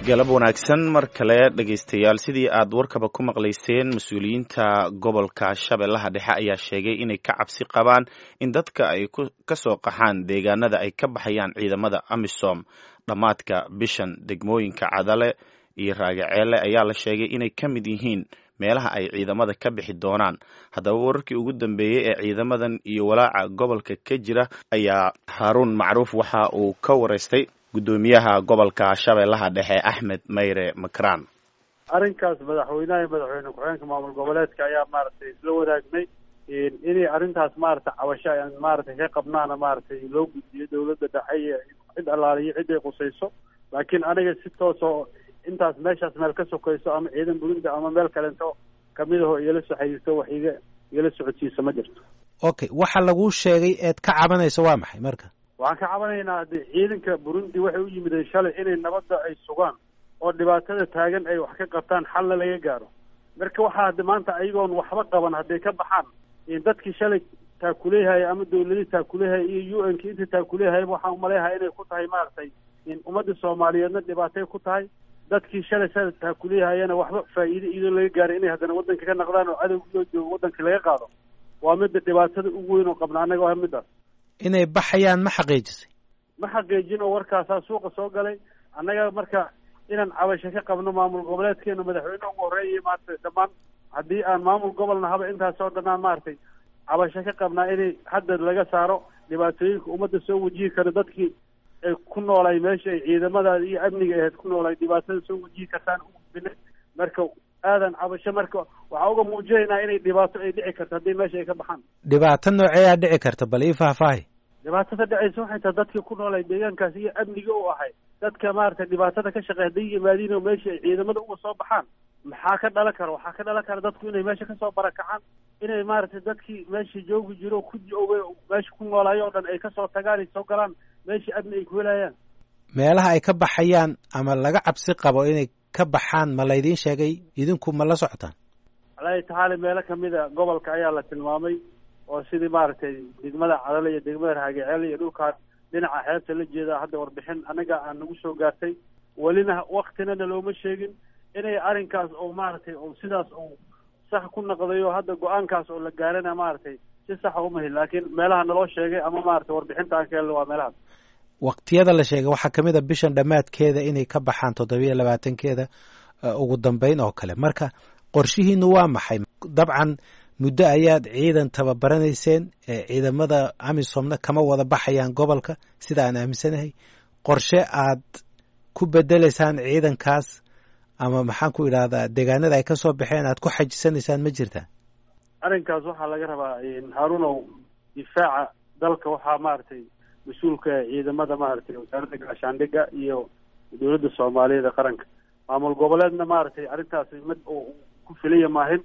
galab wanaagsan mar kale dhegaystayaal sidii aad warkaba ku maqlayseen mas-uuliyiinta gobolka shabeellaha dhexe ayaa sheegay inay ka cabsi qabaan in dadka ay ka soo qaxaan deegaanada ay ka baxayaan ciidamada amisom dhammaadka bishan degmooyinka cadale iyo raagaceele ayaa la sheegay inay ka mid yihiin meelaha ay ciidamada ka bixi doonaan haddaba wararkii ugu dambeeyey ee ciidamadan iyo walaaca gobolka ka jira ayaa haaruun macruuf waxa uu ka waraystay guddoomiyaha gobolka shabeellaha dhexe axmed mayre makraan arrinkaas madaxweynaha iyo madaxweyne ku-xigeenka maamul goboleedka ayaa maaragtay isla wadaagnay inay arrintaas maaragtay cabasho aan maaragtay ka qabnaana maaragtay loo gudbiyo dawladda dhexe iyo cid allaaliyo cid ay qusayso laakiin aniga si toosoo intaas meeshaas meel ka sokayso ama ciidan burinta ama meel kalento kamid aho igala soo xiriirto wax iga igala socodsiisa ma jirto okay waxa laguu sheegay eed ka cabanayso waa maxay marka waxaan ka cabanaynaa de ciidanka burundi waxay u yimideen shalay inay nabadda ay sugaan oo dhibaatada taagan ay wax ka qabtaan xalna laga gaaro marka waxaa hadda maanta ayagoon waxba qaban hadday ka baxaan dadkii shalay taakuleehaya ama dawladii taakuleehaya iyo u n k inta taakuleehayaba waxaan umaleeyahay inay ku tahay maaragtay ummadda soomaaliyeedna dhibaatay ku tahay dadkii shalay shalay taakuleehayana waxba faa'iide iyadoo laga gaaray inay haddana waddanka ka naqdaan oo cadowga loo joogo waddanka laga qaado waa midda dhibaatada ugu weyn oo qabna annaga waa middaas inay baxayaan ma xaqiijisay ma xaqiijin oo warkaasaa suuqa soo galay annaga marka inaan cabasho ka qabno maamul goboleedkeena madaxweyne ugu horreeya maaragtay dhammaan haddii aan maamul gobolna haba intaasoo dhanaan maaragtay cabasho ka qabnaa inay hadda laga saaro dhibaatooyinka ummadda soo wajihi karo dadkii ay ku noolay meesha ay ciidamadaada iyo amniga ahayd ku noolay dhibaatada soo wajihi kartaan ugudbina marka aadan cabasho marka waxaa uga muujinaynaa inay dhibaato ay dhici karto haddii meesha ay ka baxaan dhibaato nooceeyaa dhici karta bal ii faahfaahi dhibaatada dhacaysa waxay tahay dadkii ku noolay deegaankaas iyo amniga u ahay dadka maaragtay dhibaatada ka shaqeey hadday yimaadiin oo meesha ay ciidamada uga soo baxaan maxaa ka dhalan kara waxaa ka dhalan kara dadku inay meesha kasoo barakacaan inay maaragtay dadkii meesha joogi jiro ku joogay meesha ku noolaayo o dhan ay kasoo tagaan ay soo galaan meeshii amni ay ku helayaan meelaha ay ka baxayaan ama laga cabsi qabo inay ka baxaan ma laydiin sheegay idinku ma la socotaan alaahi tacaala meelo kamida gobolka ayaa la tilmaamay oo sidii maaragtay degmada cadale iyo degmada raagaceel iyo dhulkaan dhinaca xeebta la jeeda hadda warbixin anaga aan nagu soo gaartay welina waktinana looma sheegin inay arrinkaas oo maaragtay oo sidaas oo sax ku naqdayo hadda go-aankaas oo la gaarana maaragtay si saxa uma helin laakiin meelaha naloo sheegay ama maaragtay warbixinta aan ka helno waa meelahaas waqtiyada la sheegay waxaa kamid a bishan dhammaadkeeda inay ka baxaan toddobiyo labaatankeeda ugu dambeyn oo kale marka qorshihiinu waa maxay dabcan muddo ayaad ciidan tababaranayseen ciidamada amisomna kama wada baxayaan gobolka sida aan aaminsanahay qorshe aad ku bedeleysaan ciidankaas ama maxaan ku idhahdaa deegaanada ay kasoo baxeen aad ku xajisanaysaan ma jirtaa arrinkaas waxaa laga rabaa haarunow difaaca dalka waxaa maaragtay mas-uulka ciidamada maaragtay wasaaradda gaashaandhigga iyo dowladda soomaaliyeed ee qaranka maamul goboleedna maaragtay arrintaasi mid uu ku filaya maahin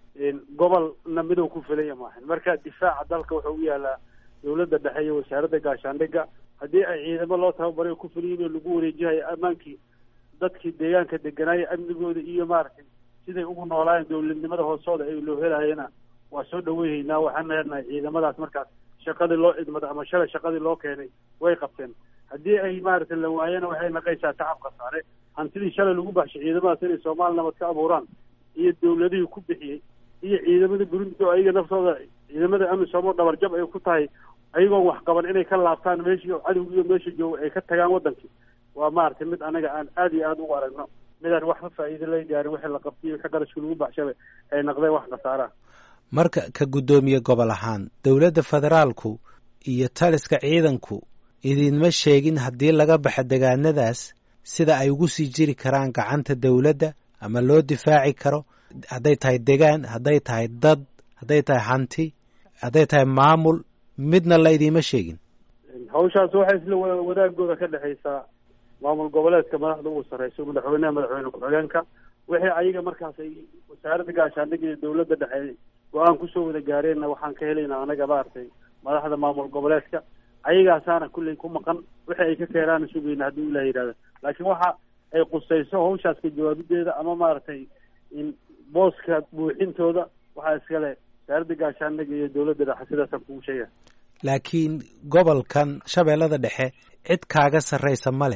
gobolna mid uu ku filaya maahin marka difaaca dalka wuxuu u yaalaa dowladda dhexe iyo wasaaradda gaashaandhigga haddii ay ciidamo loo tababaray ku filayin oo lagu wareejihayo ammaankii dadkii deegaanka deganaayo amnigooda iyo maaragtay siday ugu noolaayeen dowladnimada hoosooda ay loo helayana waa soo dhaweyhaynaa waxaan leenahay ciidamadaas markaas shaqadii loo idmada ama shalay shaqadii loo keenay way qabteen haddii ay maaragtay la waayana waxay naqaysaa tacab khasaare hantidii shalay lagu baxshay ciidamadaas inay soomaali nabad ka abuuraan iyo dawladihii ku bixiyey iyo ciidamada burundi oo ayaga naftooda ciidamada amisom oo dhabarjab ay ku tahay ayagoon wax qaban inay ka laabtaan meeshii cadowgiiyo meesha jooga ay ka tagaan wadankii waa maaragtay mid anaga aan aada iyo aada ugu aragno midaan waxba faa'iida laga gaarin wixii la qabtay wixii qarashka lagu baxshabay ay naqdeen wax khasaaraha marka ka guddoomiye gobol ahaan dowladda federaalku iyo taliska ciidanku idinma sheegin haddii laga baxo degaanadaas sida ay ugu sii jiri karaan gacanta dowladda ama loo difaaci karo hadday tahay degaan hadday tahay dad hadday tahay hanti hadday tahay maamul midna la idiima sheegin hawshaas waxay isla wadaagooda ka dhexaysaa maamul goboleedka madaxda ugu sarreyso madaxweyneha madaxweyne ku-xigeenka wixii ayaga markaas ay wasaaradda gaashaandhigga iyo dowladda dhexe go-aan kusoo wada gaareenna waxaan ka helaynaa anaga maaragtay madaxda maamul goboleedka ayagaasaana kulley ku maqan wixii ay ka keenaana sugayna haddii ilah yidhahda laakiin waxa ay qusayso hawshaas ka jawaabideeda ama maaragtay in booska buuxintooda waxaa iskale wasaaradda gaashaandhigga iyo dowladda dhexe sidaasaan kugu sheegaya laakiin gobolkan shabeellada dhexe cid kaaga sarraysa ma leh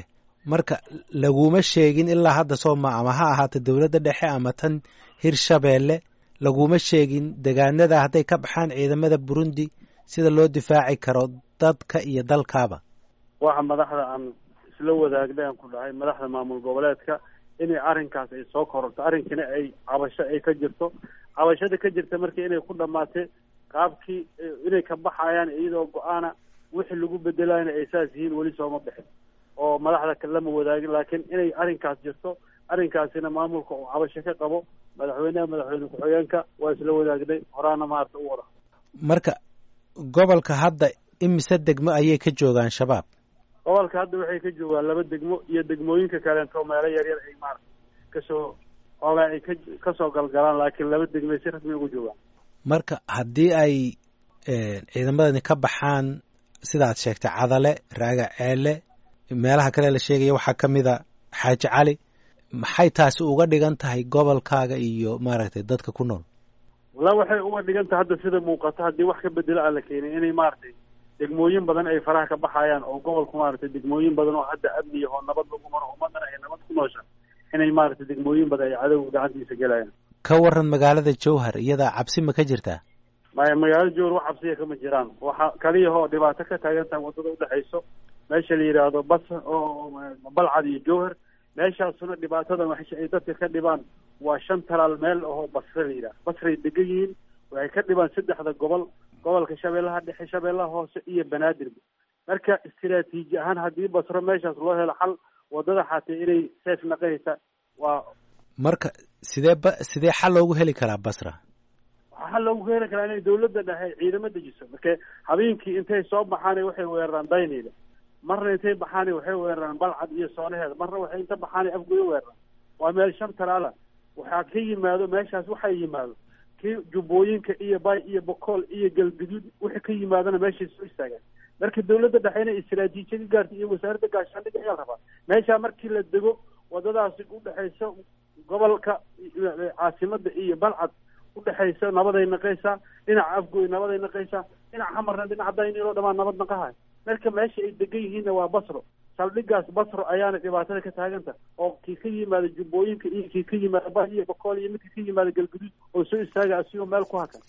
marka laguma sheegin ilaa hadda sooma ama ha ahaata dowladda dhexe ama tan hirshabeelle laguma sheegin degaanada hadday ka baxaan ciidamada burundi sida loo difaaci karo dadka iyo dalkaaba waxa madaxda aan isla wadaagnay aan ku dhahay madaxda maamul goboleedka inay arrinkaas ay soo kororto arrinkana ay cabasho ay ka jirto cabashada ka jirta markii inay ku dhamaatay qaabkii inay ka baxayaan iyadoo go-aana wixii lagu bedelayna ay saas yihiin weli sooma bixin oo madaxda kale lama wadaagin laakiin inay arrinkaas jirto arrinkaasina maamulka uu cabasho ka qabo madaxweyneha madaxweyne ku-xigeenka waa isla wadaagnay horaana maarata u wada marka gobolka hadda imise degmo ayay ka joogaan shabaab gobolka hadda waxay ka joogaan laba degmo iyo degmooyinka kaleento meelo yaryar ay maarata kasoo oogaa ay ka kasoo galgalaan laakiin laba degmay si rasmi ugu joogaan marka haddii ay ciidamadani ka baxaan sidaad sheegtay cadale raaga ceele meelaha kale la sheegaya waxaa ka mid a xaaji cali maxay taasi uga dhigan tahay gobolkaaga iyo maaragtay dadka ku nool walla waxay uga dhigan tahay hadda sida muuqato haddii wax ka bedelo aan la keenin inay maaragtay degmooyin badan ay faraha ka baxayaan oo gobolku maaragtay degmooyin badan oo hadda amniya oo nabad lagu maro ummadana ay nabad ku noosha inay maaragtay degmooyin badan ay cadowga gacantiisa gelayaan ka waran magaalada jowhar iyadaa cabsi ma ka jirtaa maya magaalada jowhar wax cabsiya kama jiraan waxa kaliyahoo dhibaato ka taagan tahay waddada udhexayso meesha la yidhaahdo bas oo balcad iyo jowhar meeshaasuna dhibaatada waxay ay dadka ka dhibaan waa shan talaal meel oo basre la yidhaha basray degan yihiin waxay ka dhibaan saddexda gobol gobolka shabeellaha dhexe shabeellaha hoose iyo banaadirba marka istiraatiiji ahaan haddii basro meeshaas loo helo xal waddada xaatee inay seef naqahaysa waa marka sidee ba sidee xal loogu heli karaa basra waxaa loogu heli karaa inay dawladda dhexe ciidamo dejiso marka habeenkii intay soo baxaan waxay weeraraan daynayda marna intay baxaan waxay weeraraan balcad iyo soonaheeda marna waxay inta baxaan afgoyo weeraraan waa meel shan talaala waxaa ka yimaado meeshaas waxaa yimaado kii jubbooyinka iyo bay iyo bokool iyo galguduud wixii ka yimaadona meeshay soo istaagaan marka dawladda dhexe inay istiraatiijiya ka gaarta iyo wasaaradda gaashaandhig ayaa rabaa meeshaa markii la dego waddadaasi udhexaysa gobolka caasimada iyo balcad udhexaysa nabaday naqaysaa dhinaca afgoy nabaday naqaysaa dhinaca hamarna dhinaca daynilo dhamaan nabad naqahay marka meesha ay degan yihiinna waa basro saldhigaas basro ayaana dhibaatada ka taaganta oo kii ka yimaada jubbooyinka iyo kii ka yimaada ba iyo bokool iyo midkii ka yimaada galguduud oo soo istaaga asigoo meel ku hakan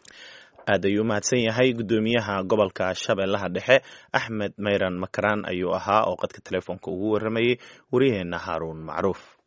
aad ayuu umahadsan yahay guddoomiyaha gobolka shabeellaha dhexe axmed mayran makaraan ayuu ahaa oo qadka telefoonka ugu warramayey waryaheena haaruun macruuf